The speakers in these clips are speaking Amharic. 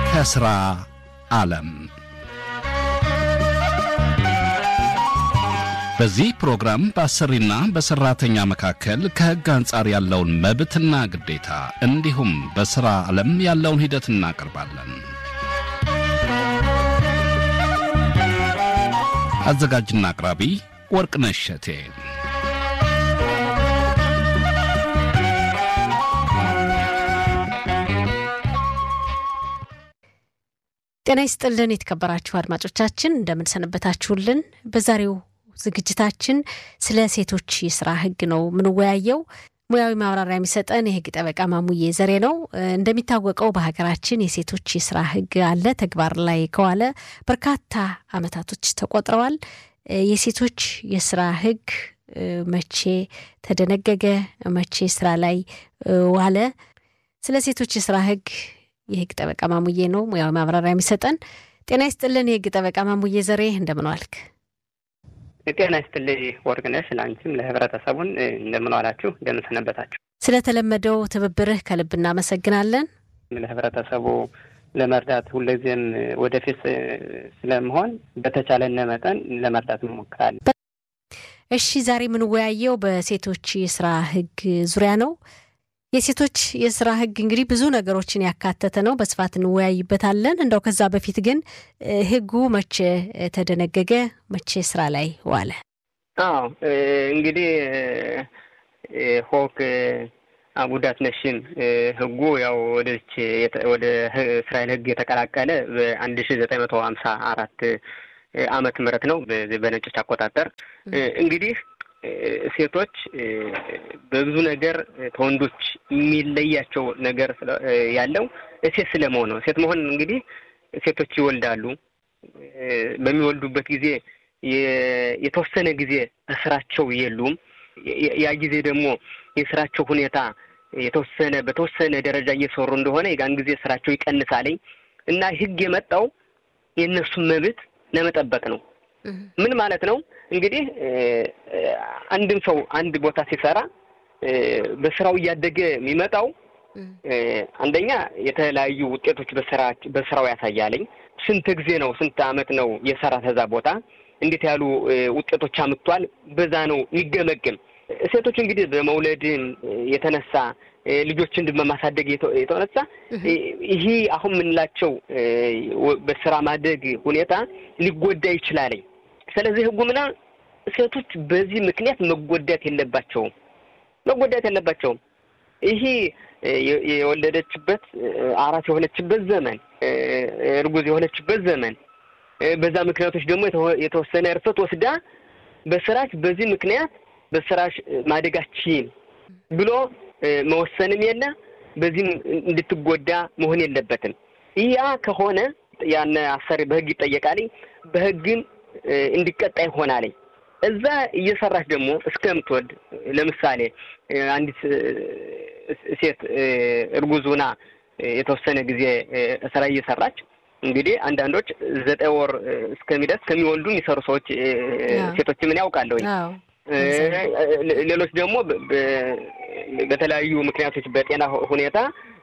ከሥራ ዓለም በዚህ ፕሮግራም በአሰሪና በሠራተኛ መካከል ከሕግ አንጻር ያለውን መብትና ግዴታ እንዲሁም በሥራ ዓለም ያለውን ሂደት እናቀርባለን። አዘጋጅና አቅራቢ ወርቅነሽ እሸቴ። ጤና ይስጥልን የተከበራችሁ አድማጮቻችን እንደምንሰነበታችሁልን። በዛሬው ዝግጅታችን ስለ ሴቶች የስራ ሕግ ነው የምንወያየው። ሙያዊ ማብራሪያ የሚሰጠን የሕግ ጠበቃ ማሙዬ ዘሬ ነው። እንደሚታወቀው በሀገራችን የሴቶች የስራ ሕግ አለ። ተግባር ላይ ከዋለ በርካታ ዓመታቶች ተቆጥረዋል። የሴቶች የስራ ሕግ መቼ ተደነገገ? መቼ ስራ ላይ ዋለ? ስለ ሴቶች የስራ ሕግ የህግ ጠበቃ ማሙዬ ነው ሙያዊ ማብራሪያ የሚሰጠን። ጤና ይስጥልን የህግ ጠበቃ ማሙዬ ዘሬ እንደምን ዋልክ? ጤና ይስጥልኝ ወርቅነሽ፣ ለአንቺም ለህብረተሰቡን እንደምን ዋላችሁ፣ እንደምን ሰነበታችሁ። ስለተለመደው ትብብርህ ከልብ እናመሰግናለን። ለህብረተሰቡ ለመርዳት ሁልጊዜም ወደፊት ስለመሆን በተቻለነ መጠን ለመርዳት እንሞክራለን። እሺ፣ ዛሬ የምንወያየው በሴቶች የስራ ህግ ዙሪያ ነው። የሴቶች የስራ ህግ እንግዲህ ብዙ ነገሮችን ያካተተ ነው። በስፋት እንወያይበታለን። እንደው ከዛ በፊት ግን ህጉ መቼ ተደነገገ? መቼ ስራ ላይ ዋለ? አዎ እንግዲህ ሆክ አጉዳት ነሽም ህጉ ያው ወደች ወደ እስራኤል ህግ የተቀላቀለ በአንድ ሺ ዘጠኝ መቶ ሀምሳ አራት አመት ምህረት ነው በነጮች አቆጣጠር እንግዲህ ሴቶች በብዙ ነገር ከወንዶች የሚለያቸው ነገር ያለው ሴት ስለመሆን ነው። ሴት መሆን እንግዲህ ሴቶች ይወልዳሉ። በሚወልዱበት ጊዜ የተወሰነ ጊዜ ስራቸው የሉም። ያ ጊዜ ደግሞ የስራቸው ሁኔታ የተወሰነ በተወሰነ ደረጃ እየሰሩ እንደሆነ የጋን ጊዜ ስራቸው ይቀንሳለኝ እና ህግ የመጣው የእነሱን መብት ለመጠበቅ ነው። ምን ማለት ነው? እንግዲህ አንድም ሰው አንድ ቦታ ሲሰራ በስራው እያደገ የሚመጣው አንደኛ የተለያዩ ውጤቶች በስራ በስራው ያሳያለኝ። ስንት ጊዜ ነው ስንት አመት ነው የሰራ ተዛ ቦታ እንዴት ያሉ ውጤቶች አምጥቷል፣ በዛ ነው የሚገመግም። ሴቶች እንግዲህ በመውለድም የተነሳ ልጆችን በማሳደግ የተነሳ ይሄ አሁን የምንላቸው በስራ ማደግ ሁኔታ ሊጎዳ ይችላለኝ። ስለዚህ ህጉ ምና ሴቶች በዚህ ምክንያት መጎዳት የለባቸውም መጎዳት የለባቸውም። ይሄ የወለደችበት አራስ የሆነችበት ዘመን እርጉዝ የሆነችበት ዘመን በዛ ምክንያቶች ደግሞ የተወሰነ እርፈት ወስዳ በስራሽ በዚህ ምክንያት በስራሽ ማደጋችን ብሎ መወሰንም የለ በዚህም እንድትጎዳ መሆን የለበትም። ያ ከሆነ ያን አሰሪ በህግ ይጠየቃልኝ በህግም እንዲቀጣ ይሆናልኝ። እዛ እየሰራች ደግሞ እስከምትወልድ ለምሳሌ አንዲት ሴት እርጉዝ ሆና የተወሰነ ጊዜ ስራ እየሰራች እንግዲህ አንዳንዶች ዘጠኝ ወር እስከሚደርስ ከሚወልዱ የሚሰሩ ሰዎች ሴቶች ምን ያውቃለሁኝ። ሌሎች ደግሞ በተለያዩ ምክንያቶች በጤና ሁኔታ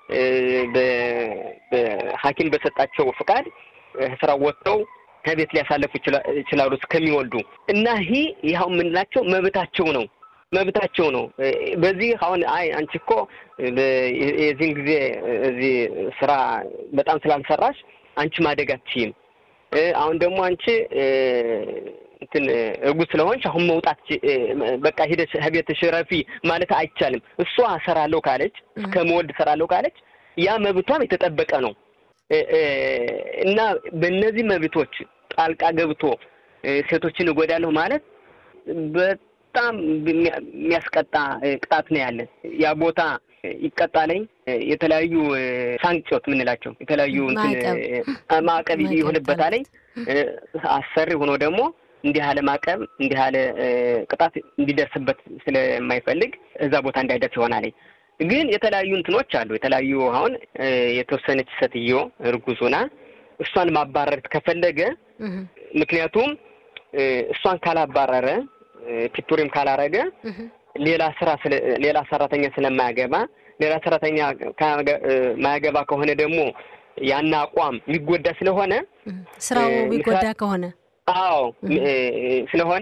በሐኪም በሰጣቸው ፍቃድ ስራው ወጥተው ከቤት ሊያሳለፉ ይችላሉ እስከሚወልዱ እና ይህ ይኸው የምንላቸው መብታቸው ነው መብታቸው ነው። በዚህ አሁን አይ አንቺ እኮ የዚህን ጊዜ እዚህ ስራ በጣም ስላልሰራሽ አንቺ ማደግ አትችይም። አሁን ደግሞ አንቺ እንትን እርጉዝ ስለሆንሽ አሁን መውጣት በቃ ሂደሽ ቤትሽ ረፊ ማለት አይቻልም። እሷ እሰራለሁ ካለች እስከ መወልድ እሰራለሁ ካለች ያ መብቷም የተጠበቀ ነው እና በእነዚህ መብቶች ጣልቃ ገብቶ ሴቶችን እጎዳለሁ ማለት በጣም የሚያስቀጣ ቅጣት ነው ያለን። ያ ቦታ ይቀጣለኝ የተለያዩ ሳንክጮት የምንላቸው የተለያዩ ማዕቀብ ይሆንበታለኝ። አሰሪ ሆኖ ደግሞ እንዲህ ያለ ማዕቀብ እንዲህ ያለ ቅጣት እንዲደርስበት ስለማይፈልግ እዛ ቦታ እንዳይደርስ ይሆናለኝ። ግን የተለያዩ እንትኖች አሉ። የተለያዩ አሁን የተወሰነች ሴትዮ እርጉዝ ሆና እሷን ማባረር ከፈለገ ምክንያቱም እሷን ካላባረረ ፒቱሪም ካላረገ ሌላ ስራ ሌላ ሰራተኛ ስለማያገባ ሌላ ሰራተኛ ማያገባ ከሆነ ደግሞ ያን አቋም የሚጎዳ ስለሆነ ስራው የሚጎዳ ከሆነ አዎ ስለሆነ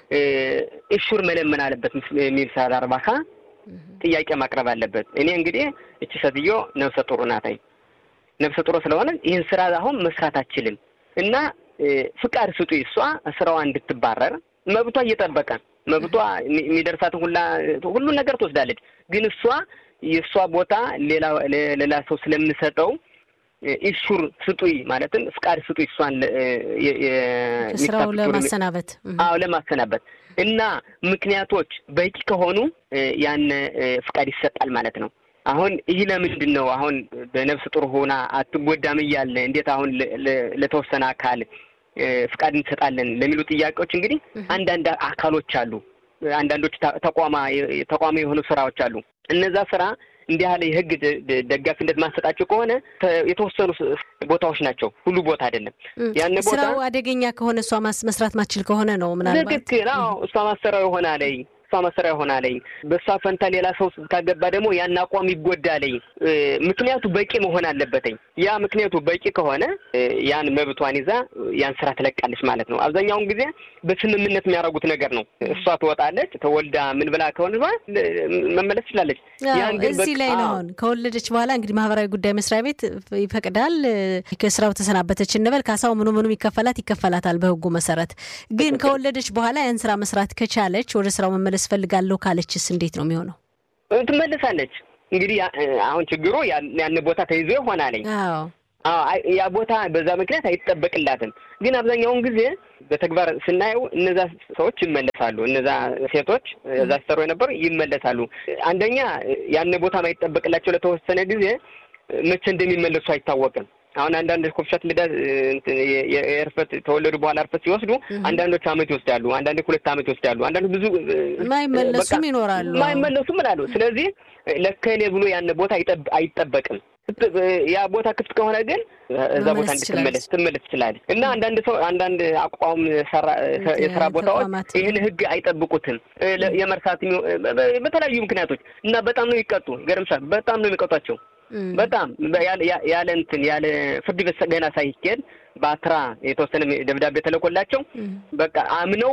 እሹር መለመን አለበት የሚል ሳል አርባካ ጥያቄ ማቅረብ አለበት። እኔ እንግዲህ እቺ ሴትዮ ነፍሰ ጡር ናታይ ነፍሰ ጡር ስለሆነ ይህን ስራ አሁን መስራት አችልም እና ፍቃድ ስጡ እሷ ስራዋ እንድትባረር መብቷ እየጠበቀ መብቷ የሚደርሳትን ሁላ ሁሉን ነገር ትወስዳለች። ግን እሷ የእሷ ቦታ ሌላ ሌላ ሰው ስለምሰጠው ኢሹር ስጡይ ማለትም ፍቃድ ስጡይ እሷን ስራው ለማሰናበት አዎ ለማሰናበት እና ምክንያቶች በቂ ከሆኑ ያን ፍቃድ ይሰጣል ማለት ነው። አሁን ይህ ለምንድን ነው አሁን በነፍስ ጡር ሆና አትጎዳም እያለ እንዴት አሁን ለተወሰነ አካል ፍቃድ እንሰጣለን ለሚሉ ጥያቄዎች እንግዲህ አንዳንድ አካሎች አሉ። አንዳንዶች ተቋማ ተቋሚ የሆኑ ስራዎች አሉ። እነዛ ስራ እንዲህ ያለ የህግ ደጋፊነት ማሰጣቸው ከሆነ የተወሰኑ ቦታዎች ናቸው፣ ሁሉ ቦታ አይደለም። ያን ቦታ ስራው አደገኛ ከሆነ እሷ መስራት ማችል ከሆነ ነው ምናልባት ትክክል። አዎ እሷ ማሰሪያው ይሆናለኝ እሷ መሰሪያ ይሆናለኝ። በእሷ ፈንታ ሌላ ሰው ካገባ ደግሞ ያን አቋም ይጎዳለኝ። ምክንያቱ በቂ መሆን አለበትኝ። ያ ምክንያቱ በቂ ከሆነ ያን መብቷን ይዛ ያን ስራ ትለቃለች ማለት ነው። አብዛኛውን ጊዜ በስምምነት የሚያደርጉት ነገር ነው። እሷ ትወጣለች፣ ተወልዳ ምን ብላ ከሆነ መመለስ ትችላለች። ያን ግን እዚህ ላይ ነው አሁን ከወለደች በኋላ እንግዲህ ማህበራዊ ጉዳይ መስሪያ ቤት ይፈቅዳል። ከስራው ተሰናበተች እንበል፣ ካሳው ምኑ ምኑም ይከፈላት ይከፈላታል በህጉ መሰረት። ግን ከወለደች በኋላ ያን ስራ መስራት ከቻለች ወደ ስራው መመለስ ፈልጋለሁ ካለችስ እንዴት ነው የሚሆነው? ትመልሳለች። እንግዲህ አሁን ችግሩ ያን ቦታ ተይዞ ይሆናለኝ። ያ ቦታ በዛ ምክንያት አይጠበቅላትም። ግን አብዛኛውን ጊዜ በተግባር ስናየው እነዛ ሰዎች ይመለሳሉ። እነዛ ሴቶች እዛ ሲሰሩ የነበሩ ይመለሳሉ። አንደኛ ያን ቦታ ማይጠበቅላቸው ለተወሰነ ጊዜ መቼ እንደሚመለሱ አይታወቅም። አሁን አንዳንድ ኮፍሻት ልዳ የእርፈት ተወለዱ በኋላ እርፈት ሲወስዱ አንዳንዶች አመት ይወስዳሉ፣ አንዳንዶች ሁለት አመት ይወስዳሉ፣ አንዳንዶች ብዙ ማይመለሱም ይኖራሉ። ማይመለሱም እላሉ። ስለዚህ ለከሌ ብሎ ያን ቦታ አይጠበቅም። ያ ቦታ ክፍት ከሆነ ግን እዛ ቦታ እንድትመለስ ትመለስ ትችላለች። እና አንዳንድ ሰው አንዳንድ አቋም የስራ ቦታዎች ይህን ህግ አይጠብቁትም የመርሳት በተለያዩ ምክንያቶች እና በጣም ነው ይቀጡ። ገርምሻል። በጣም ነው የሚቀጧቸው በጣም ያለ እንትን ያለ ፍርድ ቤት ገና ሳይኬድ በአትራ የተወሰነ ደብዳቤ ተለቆላቸው በቃ አምነው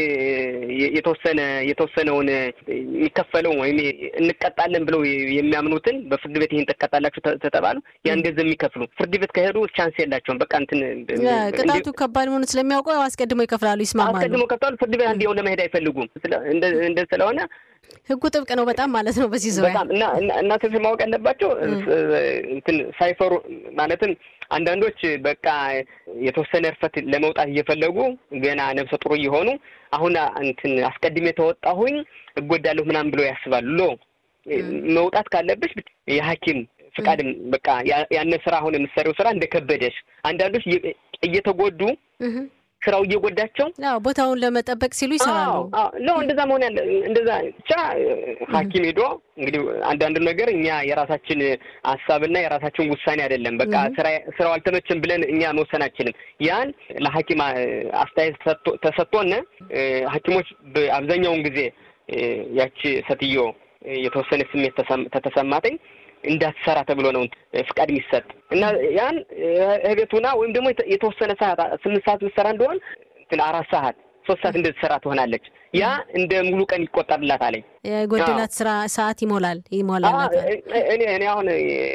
የተወሰነ የተወሰነውን የሚከፈለው ወይም እንቀጣለን ብለው የሚያምኑትን በፍርድ ቤት ይህን ትቀጣላችሁ ተተባሉ ያን ገንዘብ የሚከፍሉ ፍርድ ቤት ከሄዱ ቻንስ የላቸውም። በቃ እንትን ቅጣቱ ከባድ መሆኑ ስለሚያውቀው አስቀድሞ ይከፍላሉ፣ ይስማማሉ። አስቀድሞ ከፍታሉ። ፍርድ ቤት አንዴው ለመሄድ አይፈልጉም። እንደ ስለሆነ ህጉ ጥብቅ ነው በጣም ማለት ነው። በዚህ ዙሪያ በጣም እና እና ማወቅ ያለባቸው እንትን ሳይፈሩ ማለትም አንዳንዶች በቃ የተወሰነ እርፈት ለመውጣት እየፈለጉ ገና ነፍሰ ጡር እየሆኑ አሁን እንትን አስቀድሜ ተወጣሁኝ እጎዳለሁ ምናምን ብለው ያስባሉ። ሎ መውጣት ካለብሽ የሐኪም ፍቃድም በቃ ያነ ስራ አሁን የምትሰሪው ስራ እንደከበደሽ አንዳንዶች እየተጎዱ ስራው እየጎዳቸው ቦታውን ለመጠበቅ ሲሉ ይሰራሉ። ነው እንደዛ መሆን ያለ እንደዛ ብቻ ሐኪም ሄዶ እንግዲህ አንዳንዱ ነገር እኛ የራሳችን ሀሳብና የራሳችን ውሳኔ አይደለም። በቃ ስራው አልተመቸም ብለን እኛ መወሰን አንችልም። ያን ለሐኪም አስተያየት ተሰጥቶን ሐኪሞች አብዛኛውን ጊዜ ያቺ ሴትዮ የተወሰነ ስሜት ተተሰማተኝ እንዳትሰራ ተብሎ ነው ፍቃድ የሚሰጥ እና ያን እቤቱና ወይም ደግሞ የተወሰነ ሰዓት ስምንት ሰዓት ምትሰራ እንደሆን አራት ሰዓት ሶስት ሰዓት እንደተሰራ ትሆናለች። ያ እንደ ሙሉ ቀን ይቆጠርላት አለኝ። የጎደላት ስራ ሰዓት ይሞላል ይሞላል። እኔ እኔ አሁን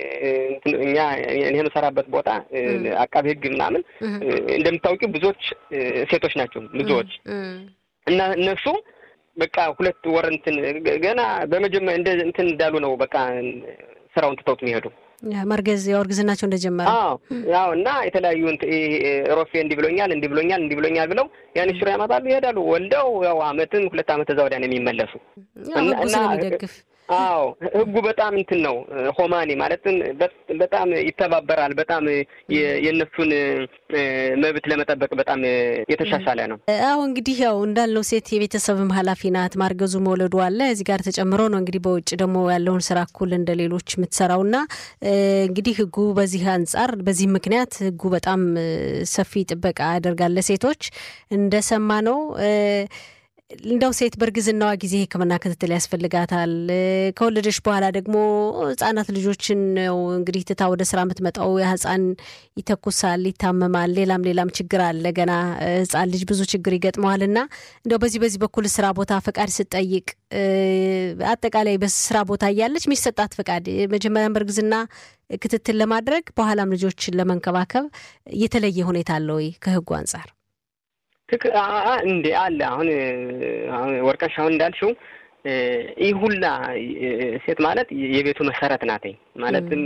እኛ እኔ የምሰራበት ቦታ አቃቤ ሕግ ምናምን እንደምታውቂው ብዙዎች ሴቶች ናቸው ብዙዎች እና እነሱ በቃ ሁለት ወር እንትን ገና በመጀመሪያ እንደ እንትን እንዳሉ ነው በቃ ስራውን ትተውት የሚሄዱ መርገዝ ያው እርግዝናቸው እንደጀመረ አዎ ያው እና የተለያዩ ሮፌ እንዲህ ብሎኛል እንዲህ ብሎኛል እንዲህ ብሎኛል ብለው ያን ሽሮ ያመጣሉ ይሄዳሉ። ወልደው ያው አመትን ሁለት አመት እዛ ወዲያ ነው የሚመለሱ እና ስለሚደግፍ አዎ ህጉ በጣም እንትን ነው ሆማኔ ማለትም በጣም ይተባበራል። በጣም የእነሱን መብት ለመጠበቅ በጣም የተሻሻለ ነው። አዎ እንግዲህ ያው እንዳልነው ሴት የቤተሰብም ኃላፊ ናት። ማርገዙ መውለዱ አለ እዚህ ጋር ተጨምሮ ነው እንግዲህ በውጭ ደግሞ ያለውን ስራ እኩል እንደ ሌሎች የምትሰራውና እንግዲህ ህጉ በዚህ አንጻር በዚህ ምክንያት ህጉ በጣም ሰፊ ጥበቃ ያደርጋል ለሴቶች እንደሰማ ነው። እንደው ሴት በእርግዝናዋ ጊዜ ሕክምና ክትትል ያስፈልጋታል። ከወለደች በኋላ ደግሞ ህጻናት ልጆችን ነው እንግዲህ ትታ ወደ ስራ የምትመጣው። ያ ህጻን ይተኩሳል፣ ይታመማል፣ ሌላም ሌላም ችግር አለ። ገና ህጻን ልጅ ብዙ ችግር ይገጥመዋል እና እንደው በዚህ በዚህ በኩል ስራ ቦታ ፈቃድ ስትጠይቅ አጠቃላይ በስራ ቦታ እያለች የሚሰጣት ፈቃድ መጀመሪያም በእርግዝና ክትትል ለማድረግ በኋላም ልጆችን ለመንከባከብ የተለየ ሁኔታ አለ ወይ ከህጉ አንጻር? ትክ እንዴ አለ። አሁን አሁን ወርቀሽ አሁን እንዳልሽው ይህ ሁላ ሴት ማለት የቤቱ መሰረት ናትኝ። ማለትም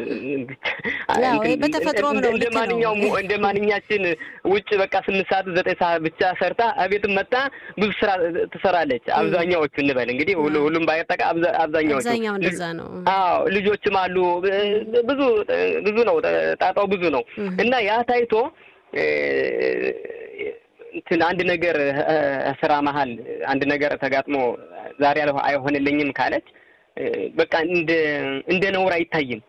በተፈጥሮም ነው እንደ ማንኛውም እንደ ማንኛችን ውጭ በቃ ስምንት ሰዓት ዘጠኝ ሰዓት ብቻ ሰርታ ቤትም መጣ ብዙ ስራ ትሰራለች። አብዛኛዎቹ እንበል እንግዲህ ሁሉም ባይጠቃ አብዛኛዎቹ አብዛኛው እንደዛ ነው። አዎ ልጆችም አሉ። ብዙ ብዙ ነው ጣጣው ብዙ ነው እና ያ ታይቶ እንትን አንድ ነገር ስራ መሀል አንድ ነገር ተጋጥሞ ዛሬ አይሆንልኝም ካለች በቃ እንደ እንደ ነውር አይታይም።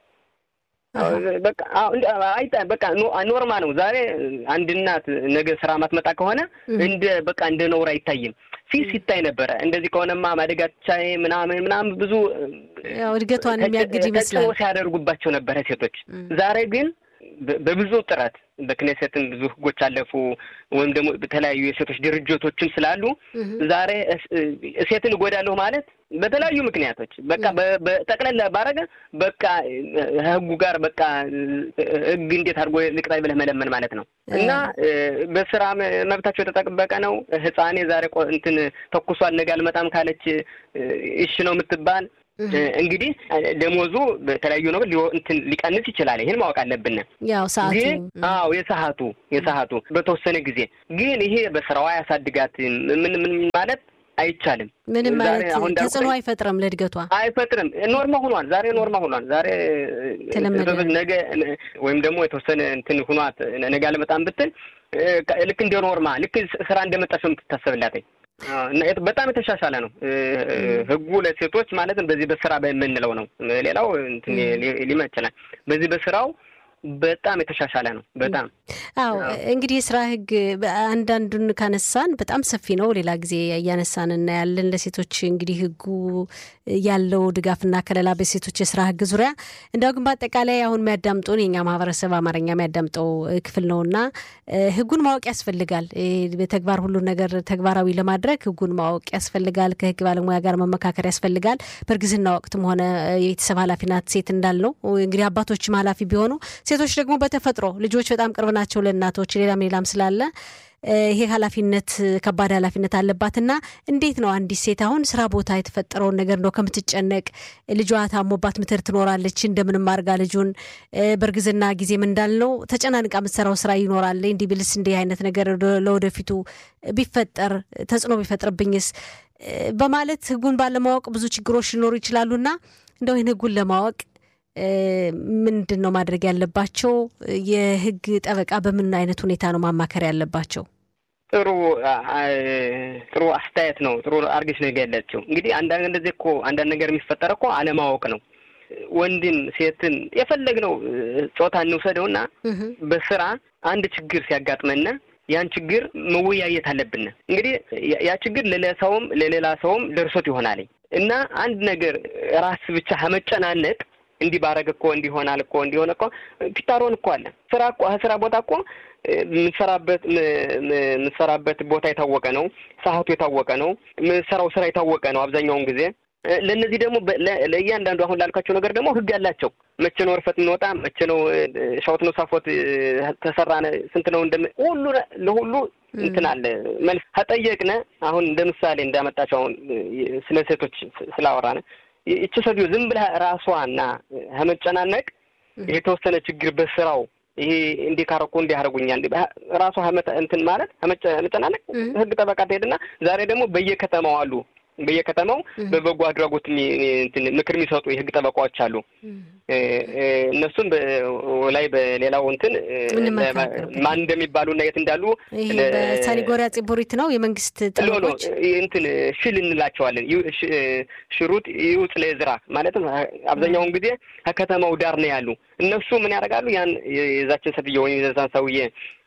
በቃ በቃ ኖርማ ነው። ዛሬ አንድ እናት ነገ ስራ ማትመጣ ከሆነ እንደ በቃ እንደ ነውር አይታይም። ፊት ሲታይ ነበረ። እንደዚህ ከሆነማ ማደጋቻ ምናምን ምናምን ብዙ እድገቷን የሚያግድ ይመስላል ሲያደርጉባቸው ነበረ ሴቶች። ዛሬ ግን በብዙ ጥረት በክኔሴትም ብዙ ህጎች አለፉ፣ ወይም ደግሞ በተለያዩ የሴቶች ድርጅቶችም ስላሉ ዛሬ ሴትን እጎዳለሁ ማለት በተለያዩ ምክንያቶች በቃ በጠቅለላ ባረገ በቃ ህጉ ጋር በቃ ህግ እንዴት አድርጎ ልቅጣይ ብለህ መለመን ማለት ነው። እና በስራ መብታቸው የተጠበቀ ነው። ህፃኔ ዛሬ እንትን ተኩሷል ነገ አልመጣም ካለች እሺ ነው የምትባል እንግዲህ ደሞዙ በተለያዩ ነገር እንትን ሊቀንስ ይችላል። ይህን ማወቅ አለብን። ያው ሰዓቱ ግን አዎ የሰዓቱ የሰዓቱ በተወሰነ ጊዜ ግን ይሄ በስራዋ ያሳድጋት ምን ምን ማለት አይቻልም። ምንም ማለት ተጽዕኖ አይፈጥርም፣ ለእድገቷ አይፈጥርም። ኖርማ ሆኗል። ዛሬ ኖርማ ሆኗል። ዛሬ ነገ ወይም ደግሞ የተወሰነ እንትን ሁኗት ነገ አልመጣም ብትል ልክ እንደ ኖርማ ልክ ስራ እንደመጣች ነው የምትታሰብላት። በጣም የተሻሻለ ነው ህጉ ለሴቶች ማለትም በዚህ በስራ በምንለው ነው። ሌላው እንትን ሊመ ይችላል። በዚህ በስራው በጣም የተሻሻለ ነው። በጣም አዎ። እንግዲህ የስራ ህግ አንዳንዱን ካነሳን በጣም ሰፊ ነው። ሌላ ጊዜ እያነሳን እናያለን። ለሴቶች እንግዲህ ህጉ ያለው ድጋፍና ከለላ በሴቶች የስራ ህግ ዙሪያ እንዲያው ግን በአጠቃላይ አሁን የሚያዳምጡን የኛ ማህበረሰብ አማርኛ የሚያዳምጠው ክፍል ነው እና ህጉን ማወቅ ያስፈልጋል። በተግባር ሁሉን ነገር ተግባራዊ ለማድረግ ህጉን ማወቅ ያስፈልጋል። ከህግ ባለሙያ ጋር መመካከር ያስፈልጋል። በእርግዝና ወቅትም ሆነ የቤተሰብ ኃላፊናት ሴት እንዳልነው እንግዲህ አባቶችም ኃላፊ ቢሆኑ ሴቶች ደግሞ በተፈጥሮ ልጆች በጣም ቅርብ ናቸው ለእናቶች ሌላም ሌላም ስላለ ይሄ ኃላፊነት ከባድ ኃላፊነት አለባትና እንዴት ነው አንዲት ሴት አሁን ስራ ቦታ የተፈጠረውን ነገር እንደው ከምትጨነቅ ልጇ ታሞባት ምትር ትኖራለች እንደምንም አድርጋ ልጁን በእርግዝና ጊዜም እንዳልነው ተጨናንቃ የምትሰራው ስራ ይኖራል። እንዲህ ብልስ እንዲህ አይነት ነገር ለወደፊቱ ቢፈጠር ተጽዕኖ ቢፈጥርብኝስ በማለት ህጉን ባለማወቅ ብዙ ችግሮች ሊኖሩ ይችላሉና እንደው ይህን ህጉን ለማወቅ ምንድን ነው ማድረግ ያለባቸው? የህግ ጠበቃ በምን አይነት ሁኔታ ነው ማማከር ያለባቸው? ጥሩ ጥሩ አስተያየት ነው። ጥሩ አርገሽ ነው የገለጽሽው። እንግዲህ አንዳንድ እንደዚህ እኮ አንዳንድ ነገር የሚፈጠር እኮ አለማወቅ ነው። ወንድን ሴትን የፈለግነው ጾታ እንውሰደውና በስራ አንድ ችግር ሲያጋጥመና ያን ችግር መወያየት አለብን። እንግዲህ ያ ችግር ለሌላ ሰውም ለሌላ ሰውም ደርሶት ይሆናል እና አንድ ነገር ራስ ብቻ ከመጨናነቅ እንዲህ ባረግ እኮ እንዲሆናል እኮ እንዲሆነ እኮ ፒታሮን እኮ አለ። ስራ እኮ ስራ ቦታ እኮ የምትሰራበት የምትሰራበት ቦታ የታወቀ ነው። ሰዓቱ የታወቀ ነው። የምትሰራው ስራ የታወቀ ነው አብዛኛውን ጊዜ። ለእነዚህ ደግሞ ለእያንዳንዱ አሁን ላልካቸው ነገር ደግሞ ህግ አላቸው። መቼ ነው እርፈት የምንወጣ፣ መቼ ነው ሻወት ነው ሳፎት ተሰራ፣ ስንት ነው እንደም ሁሉ ለሁሉ እንትን አለ መልስ ከጠየቅነ አሁን እንደ ምሳሌ እንዳመጣቸው አሁን ስለ ሴቶች ስላወራነ ይቺ ሰውዬ ዝም ብላ ራሷና ከመጨናነቅ የተወሰነ ችግር በስራው ይሄ እንዲህ ካረኩ እንዲህ አደረጉኛል ራሷ እንትን ማለት መጨናነቅ ህግ ጠበቃ ትሄድና ዛሬ ደግሞ በየከተማው አሉ በየከተማው በበጎ አድራጎት ምክር የሚሰጡ የህግ ጠበቃዎች አሉ። እነሱም ላይ በሌላው እንትን ማን እንደሚባሉ እና የት እንዳሉ ሳኒጎሪያ ጽቡሪት ነው የመንግስት ጠበቆች እንትን ሽል እንላቸዋለን። ሽሩጥ ይውጥ ለዝራ ማለትም አብዛኛውን ጊዜ ከከተማው ዳር ነው ያሉ። እነሱ ምን ያደርጋሉ? ያን የዛችን ሴትዮ ወይም የዛን ሰውዬ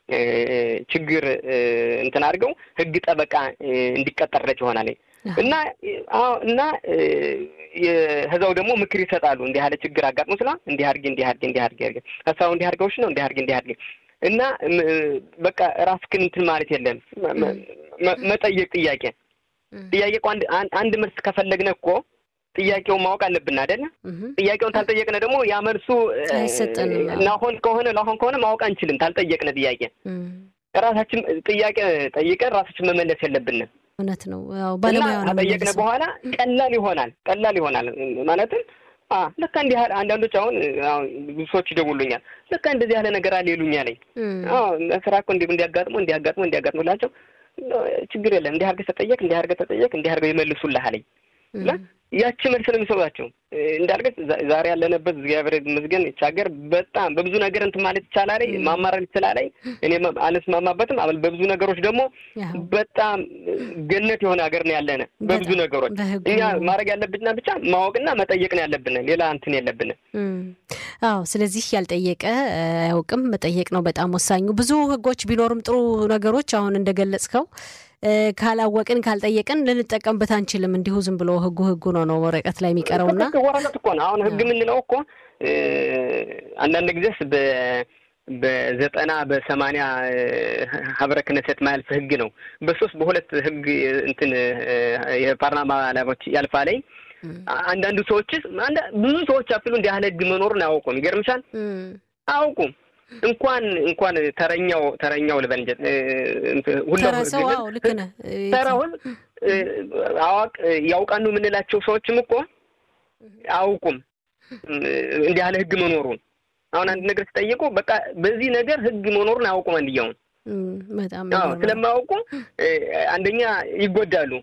ችግር እንትን አድርገው ህግ ጠበቃ እንዲቀጠርለት ይሆናል እና እና ህዛው ደግሞ ምክር ይሰጣሉ። እንዲህ ያለ ችግር አጋጥሞ ስላ እንዲህ አድርጌ እንዲህ አድርጌ እንዲህ አድርጌ አድርጌ ሀሳቡ እንዲህ አድርገውሽ ነው እንዲህ አድርጌ እንዲህ አድርጌ እና በቃ ራስህን እንትን ማለት የለም መጠየቅ ጥያቄ ጥያቄ እኮ አንድ መልስ ከፈለግነ እኮ ጥያቄውን ማወቅ አለብን አይደለ? ጥያቄውን ታልጠየቅነ ደግሞ ያ መልሱ ናሆን ከሆነ ላሆን ከሆነ ማወቅ አንችልም። ታልጠየቅነ ጥያቄ ራሳችን ጥያቄ ጠይቀን ራሳችን መመለስ የለብንም። እውነት ነው። እና ከጠየቅነ በኋላ ቀላል ይሆናል። ቀላል ይሆናል ማለትም ልካ እንዲህ ያህል አንዳንዶች አሁን ብዙ ሰዎች ይደውሉኛል። ልካ እንደዚህ ያለ ነገር አለ ይሉኛል። ስራ እኮ እንዲ እንዲያጋጥሞ እንዲያጋጥሞ እንዲያጋጥሞ ላቸው ችግር የለም እንዲህ አድርገህ ተጠየቅ እንዲህ አድርገህ ተጠየቅ እንዲህ አድርገህ ይመልሱልህ አለኝ። ያቺ መልስ ነው የሚሰጧቸው። እንዳልገት ዛሬ ያለንበት እግዚአብሔር ይመስገን ይህች ሀገር በጣም በብዙ ነገር እንትን ማለት ይቻላል፣ ማማረር ይችላል። እኔ አልስማማበትም። በብዙ ነገሮች ደግሞ በጣም ገነት የሆነ ሀገር ነው ያለነ በብዙ ነገሮች። እኛ ማድረግ ያለብንና ብቻ ማወቅና መጠየቅ ነው ያለብን፣ ሌላ እንትን የለብን። አዎ፣ ስለዚህ ያልጠየቀ አያውቅም። መጠየቅ ነው በጣም ወሳኙ። ብዙ ህጎች ቢኖሩም ጥሩ ነገሮች አሁን እንደገለጽከው ካላወቅን ካልጠየቅን ልንጠቀምበት አንችልም። እንዲሁ ዝም ብሎ ህጉ ህጉ ነው ነው ወረቀት ላይ የሚቀረውና ወረቀት እኮ ነው። አሁን ህግ የምንለው እኮ አንዳንድ ጊዜስ በዘጠና በሰማንያ ሀብረ ክነሰት ማያልፍ ህግ ነው። በሶስት በሁለት ህግ እንትን የፓርላማ ላቦች ያልፋ ላይ አንዳንዱ ሰዎች ብዙ ሰዎች አፍሉ እንዲህ ያህል ህግ መኖሩን አያውቁም። ይገርምሻል፣ አያውቁም እንኳን እንኳን ተረኛው ተረኛው ልበል ተራውን አዋቅ ያውቃሉ የምንላቸው ሰዎችም እኮ አያውቁም እንዲህ ያለ ህግ መኖሩን። አሁን አንድ ነገር ሲጠይቁ በቃ በዚህ ነገር ህግ መኖሩን አያውቁም። አንድያውን ስለማያውቁ አንደኛ ይጎዳሉ።